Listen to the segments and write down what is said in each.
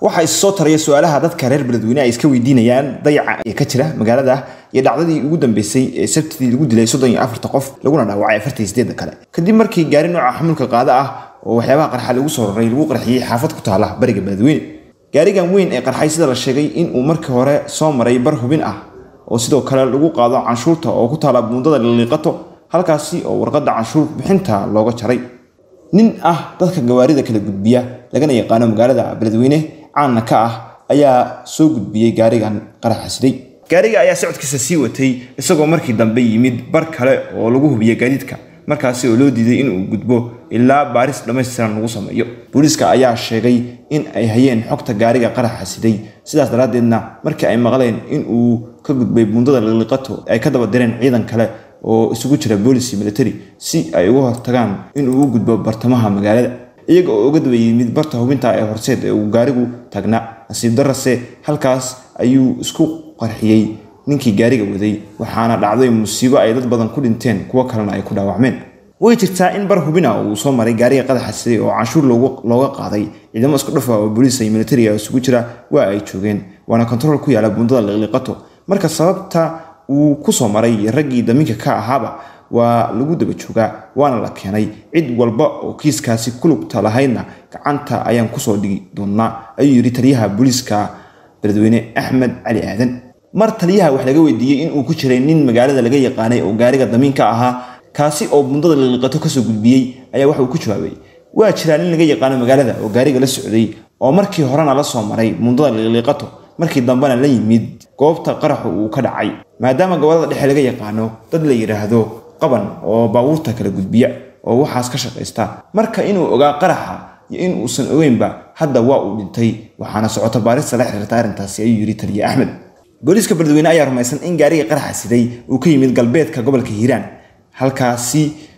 waxaa is soo taraya su-aalaha dadka reer beledweyne ay iska weydiinayaan dayaca ee ka jira magaalada iyo dhacdadii ugu dambeysay ee sabtidii lagu dilay soddon iyo afarta qof laguna dhaawacay afartan iyo sideedda kale kadib markii gaari nooca xamuulka qaada ah oo waxyaabaha qarxa lagu soo raray lagu qarxiyey xaafad ku taala bariga beledweyne gaarigan weyn ee qarxay sida la sheegay inuu markii hore soo maray bar hubin ah oo sidoo kale lagu qaado canshuurta oo ku taala buundada liliiqato halkaasi oo warqadda canshuur bixinta looga jaray nin ah dadka gawaarida kala gudbiya lagana yaqaano magaalada beledweyne caanna ka ah ayaa soo gudbiyey gaarigan qaraxa siday gaariga ayaa socodkiisa sii watay isagoo markii dambe yimid bar kale oo lagu hubiya gaadiidka markaasi oo loo diiday inuu gudbo ilaa baaris dhammaystiran lagu sameeyo booliiska ayaa sheegay in ay hayeen xogta gaariga qaraxa siday sidaas daraaddeedna markii ay maqleen inuu ka gudbay buundada liliqato ay ka daba direen ciidan kale oo isugu jira boolis iyo military si ay uga hortagaan inuu u gudbo bartamaha magaalada iyaga oo uga daba yimid barta hubinta ee horseed ee uu gaarigu taagnaa nasiib darase halkaas ayuu isku qarxiyey ninkii gaariga waday waxaana dhacday musiibo ay dad badan ku dhinteen kuwo kalena ay ku dhaawacmeen way jirtaa in bar hubina uu soo maray gaariga qadaxa siday oo canshuur looga qaaday ciidamo isku dhafa oo booliis iyo militariga isugu jira waa ay joogeen waana kontarool ku yaala buundada liqliqato marka sababta uu ku soo maray raggii damiinka ka ahaaba waa lagu daba joogaa waana la keenay cid walba oo kiiskaasi ku lugta lahaydna gacanta ayaan kusoo dhigi doonaa ayuu yidhi taliyaha booliiska beledweyne axmed cali aadan mar taliyaha wax laga weydiiyey inuu ku jiray nin magaalada laga yaqaanay oo gaariga damiinka ahaa kaasi oo bundada liliqato kasoo gudbiyey ayaa waxauu ku jawaabay waa jiraa nin laga yaqaano magaalada oo gaariga la socday oo markii horena la soo maray bundada liliqato markii dambena la yimid goobta qaraxu uu ka dhacay maadaama gobolada dhexe laga yaqaano dad la yidhaahdo qaban oo baabuurta kala gudbiya oo waxaas ka shaqaysta marka inuu ogaa qaraxa iyo in uusan ogeynba hadda waa uu dhintay waxaana socota baarista la xiriirta arrintaasi ayuu yidhi taliye axmed booliiska beledweyne ayaa rumaysan in gaariga qaraxa siday uu ka yimid galbeedka gobolka hiiraan halkaasi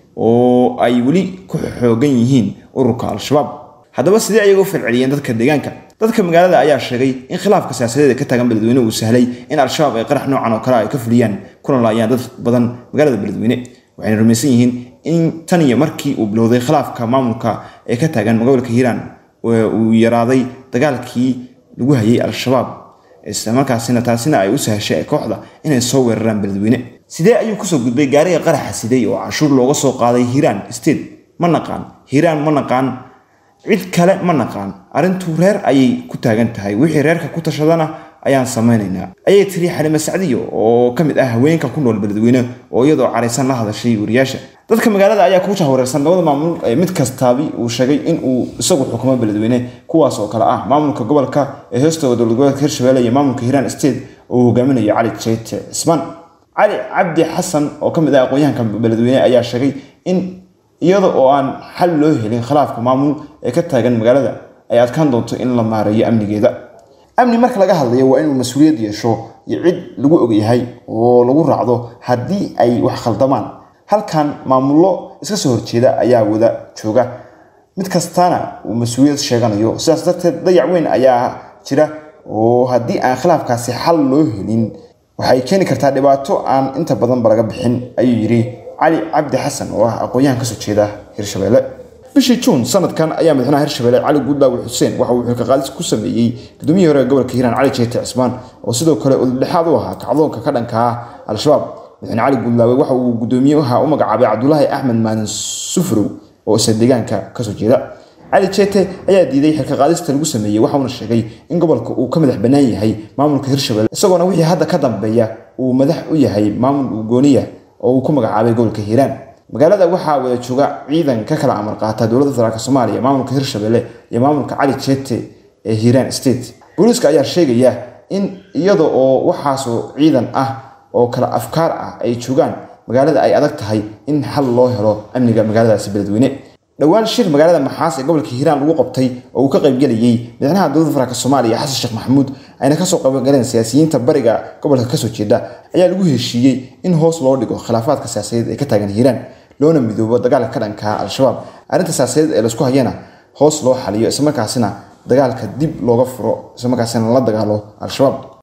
oo ay weli ku xoogan yihiin ururka al-shabaab haddaba sidee ayaga u falceliyeen dadka deegaanka dadka magaalada ayaa sheegay in khilaafka siyaasadeed ee ka taagan beledweyne uu sahlay in al-shabaab ay qarax noocan oo kale ay ka fuliyaan kuna laayaan dad badan magaalada beledweyne waxayna rumaysan yihiin in tan iyo markii uu bilowday khilaafka maamulka ee ka taagan gobolka hiiraan uu yaraaday dagaalkii lagu hayay al-shabaab islamarkaasina taasina ay u sahashay kooxda inay soo weeraraan beledweyne sidee ayuu kusoo gudbay gaariga qaraxa siday oo canshuur looga soo qaaday hiiraan state ma naqaan hiiraan ma naqaan cid kale ma naqaan arrintu reer ayay ku taagan tahay wixii reerka ku tashadana ayaan samaynaynaa ayay tiri xalime sacdiyo oo ka mid ah haweenka ku nool beledweyne oo iyadoo caraysan la hadashay wariyaasha dadka magaalada ayaa ku jahwareersan labada maamul ee mid kastaabi uu sheegay in uu isagu xukumo beledweyne kuwaas oo kale ah maamulka gobolka ee hoostooda dowlad goboleedka hirshabelle iyo maamulka hiiraan state oo hogaaminayo cali jeyte cismaan cali cabdi xasan oo ka mid ah aqoon-yahanka beledweyne ayaa sheegay in iyada oo aan xal loo helin khilaafka maamul ee ka taagan magaalada ay adkaan doonto in la maareeyo amnigeeda amni marka laga hadlayo waa inuu mas-uuliyad yeesho iyo cid lagu ogyahay oo lagu raacdo haddii ay wax khaldamaan halkan maamullo iska soo horjeeda ayaa wada jooga mid kastana uu mas-uuliyad sheeganayo sidaas darteed dayac weyn ayaa jira oo haddii aan khilaafkaasi xal loo helin waxay keeni kartaa dhibaato aan inta badanba laga bixin ayuu yidhi cali cabdi xasan oo ah aqoon-yahan kasoo jeeda hirshabelle bishii juun sanadkan ayaa madaxweynaha hirshabelle cali guudlaawi xuseen waxa uu xilka qaadis ku sameeyey gudoomiyihii hore ee gobolka hiiraan cali jeete cismaan oo sidoo kale udubdhexaad u ahaa kacdoonka ka dhanka ah al-shabaab madaxweyne cali guudlaawe waxa uu gudoomiyaha u magacaabay cabdulaahi axmed maalin sufrow oo isla deegaanka kasoo jeeda cali jeete ayaa diiday xilka qaadista lagu sameeyey waxauna sheegay in gobolka uu ka madax bannaan yahay maamulka hirshabelle isagoona wixii hadda ka dambeeya uu madax u yahay maamul ugooniya oo uu ku magacaabay gobolka hiiraan magaalada waxaa wada jooga ciidan ka kala amar qaata dowladda federaalk soomaaliya maamulka hirshabelle iyo maamulka cali jeete ee hiiraan state booliiska ayaa sheegaya in iyada oo waxaasoo ciidan ah oo kala afkaar ah ay joogaan magaalada ay adag tahay in xal loo helo amniga magaaladaasi beledweyne dhowaan shir magaalada maxaas ee gobolka hiiraan lagu qabtay oo uu ka qaybgelayey madaxweynaha dowladda federaalk soomaaliya xasan sheekh maxamuud ayna kasoo qaybgaleen siyaasiyiinta bariga gobolka kasoo jeeda ayaa lagu heshiiyey in hoos loo dhigo khilaafaadka siyaasadeed ee ka taagan hiiraan loona midoobo dagaalka ka dhanka al-shabaab arrinta siyaasadeed ee laisku hayana hoos loo xaliyo islamarkaasina dagaalka dib looga furo islamarkaasina la dagaalo al-shabaab